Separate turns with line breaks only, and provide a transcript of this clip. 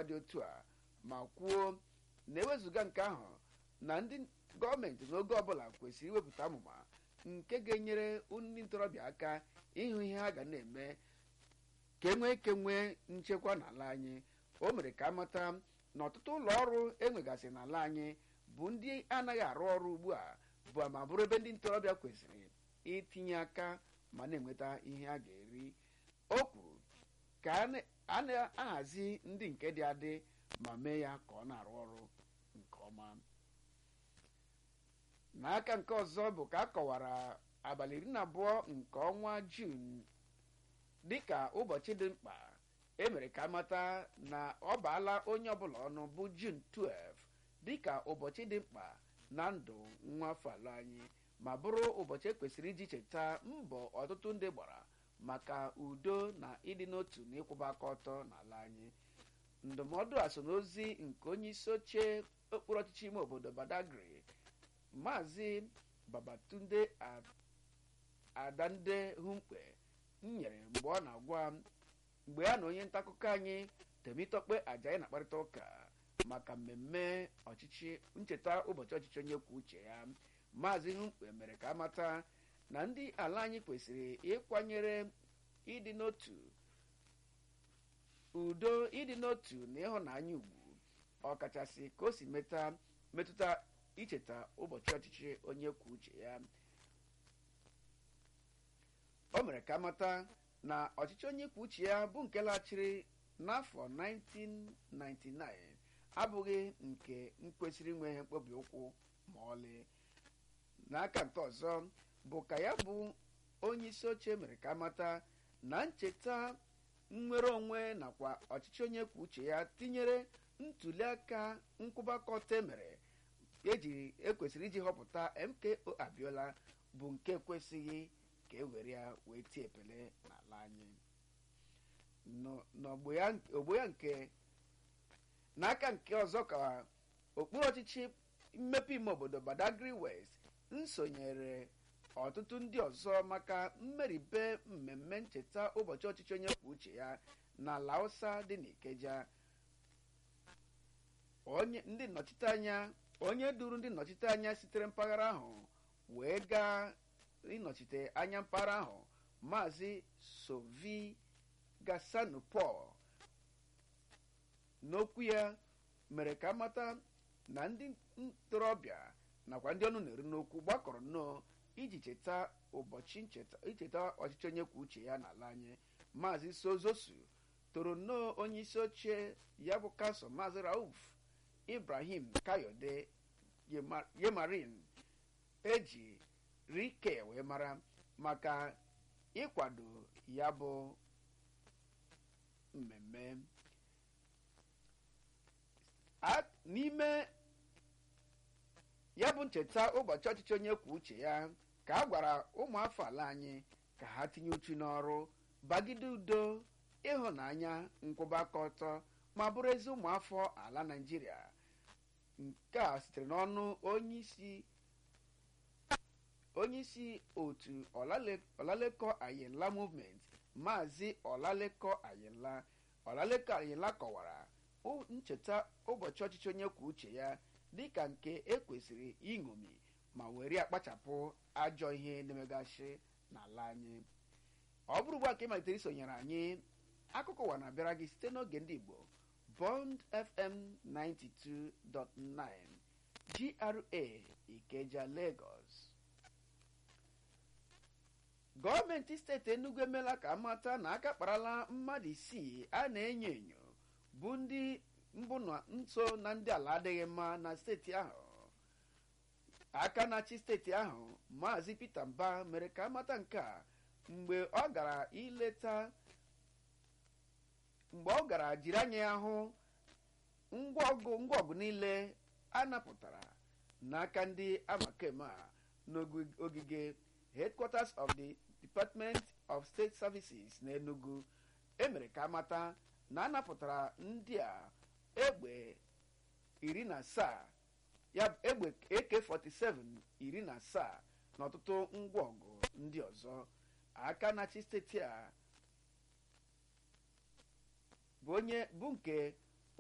agwa dị otu a ma kwuo na ewezụga nke ahụ na ndị gọọmenti n'oge ọbụla kwesịrị iwepụta amụma nke ga-enyere ndị ntorobịa aka ịhụ ihe ha ga na-eme ka e nwee ike nwee nchekwa n'ala anyị o mere ka amata na ọtụtụ ụlọ ọrụ enwegasị n'ala anyị bụ ndị anaghị arụ ọrụ ugbu a bụ ma bụrụ ebe ndị ntorobịa kwesịrị itinye aka ma na-enweta ihe a ga-eri o kwuru ka a na-ahazi ndị nke dị adị ma mee ya ka ọ na-arụ ọrụ nke ọma n'aka nke ọzọ bụ ka a kọwara abalị iri na abụọ nke ọnwa jun dịka ụbọchị dị mkpa emere ka amata na ọ baala onye ọbụla ọnụ bụ jun 12 dịka ụbọchị dị mkpa na ndụ nwa afọ ala anyị ma bụrụ ụbọchị ekwesịrị iji cheta mbọ ọtụtụ ndị gbara maka udo na ịdị n'otu na ịkwụba aka ọtọ n'ala anyị ndụmọdụ a so n'ozi nke onye isi oche okpuru ọchịchị ime obodo badagry maazị babatunde adande humkpe nyere mgbe ọ na-agwa mgbe ya na onye nta akụkọ anyị temitokpe ajayi na-akparịta ụka maka mmemme ọchịchị ncheta ụbọchị ọchịchị onye kwuo uche ya maazị humkpe mere ka amata na ndị ala anyị kwesịrị ịkwanyere ịdị n'otu udo ịdị n'otu na ịhụnanya ugwu ọkachasị ka o si metụta icheta ụbọchị ọchịchị onye kwuo uche ya o mere ka amata na ọchịchị onye kwuo uche ya bụ nke laghachiri n'afọ 1999 abụghị nke kwesịrị inwe ihe mkpobi ụkwụ ma ọlị n'aka nke ọzọ bụ ka ya bụ onye isi oche mere ka amata na ncheta nnwere onwe nakwa ọchịchị onye kwuo uche ya tinyere ntuli aka nkwụbakọta emere eji ekwesịrị iji họpụta mko abiola bụ nke kwesịghị ka e were ya wee tie epele n'ala anyị n'ogbo ya nke n'aka nke ọzọ ka okpuru ọchịchị mmepe ime obodo badagry west nsonyere ọtụtụ ndị ọzọ maka mmeribe mmemme ncheta ụbọchị ọchịchị onye kwuo uche ya na lausa dị n'ikeja onye ndị nnọchiteanya onye duru ndị nnọchiteanya sitere mpaghara ahụ wee gaa ịnọchite anya mpaghara ahụ maazị sovi gasanu paul n'okwu ya mere ka amata na ndị ntorobịa nakwa ndị ọnụ na-eru n'okwu gbakọrọ nnọọ iji cheta ụbọchị icheta ọchịchị onye kwuo uche ya n'ala anyị maazị sozosu toro nnọọ onye isi oche ya bụ kansụl maazị rauf ibrahim kayode yemarin eji rike wee mara maka ịkwado ya bụ mmemme n'ime ya bụ ncheta ụbọchị ọchịchị onye kwuo uche ya ka a gwara ụmụafọ ala anyị ka ha tinye uchu n'ọrụ bagide udo ịhụnanya nkwụba aka ọtọ ma bụrụ ezi ụmụafọ ala naijiria nke a sitere n'ọnụ onye isi otu ọlalekọ ayinla movement maazị ọlalekọ ayinla ọlalekọ ayinla kọwara ncheta ụbọchị ọchịchị onye kwuo uche ya dịka nke ekwesịrị iṅomi ma were akpachapụ ajọ ihe na-emegasị n'ala anyị ọ bụrụ ugbu a ka ị malitere isonyere anyị akụkọ ụwa na-abịara gị site n'oge ndị igbo bond fm 92.9 gra ikeja lagos gọọmenti steeti enugu emeela ka amata na aka kparala mmadụ isii a na-enyo enyo bụ ndị mbụ nso na ndị ala adịghị mma na steeti ahụ aka na-achị steeti ahụ maazị peter mba mere ka amata nke a mgbe ọ gara ileta mgbe ọ gara jiri anya ya hụ ngwa ọgụ ngwa ọgụ niile a napụtara n'aka ndị amakeme a n'ogige headquarters of the department of state services n'enugu emere ka amata na anapụtara ndị a egbe iri na asaa ya egbe ak47 iri na asaa na ọtụtụ ngwa ọgụ ndị ọzọ aka na-achị steeti a bụ onye bụ nke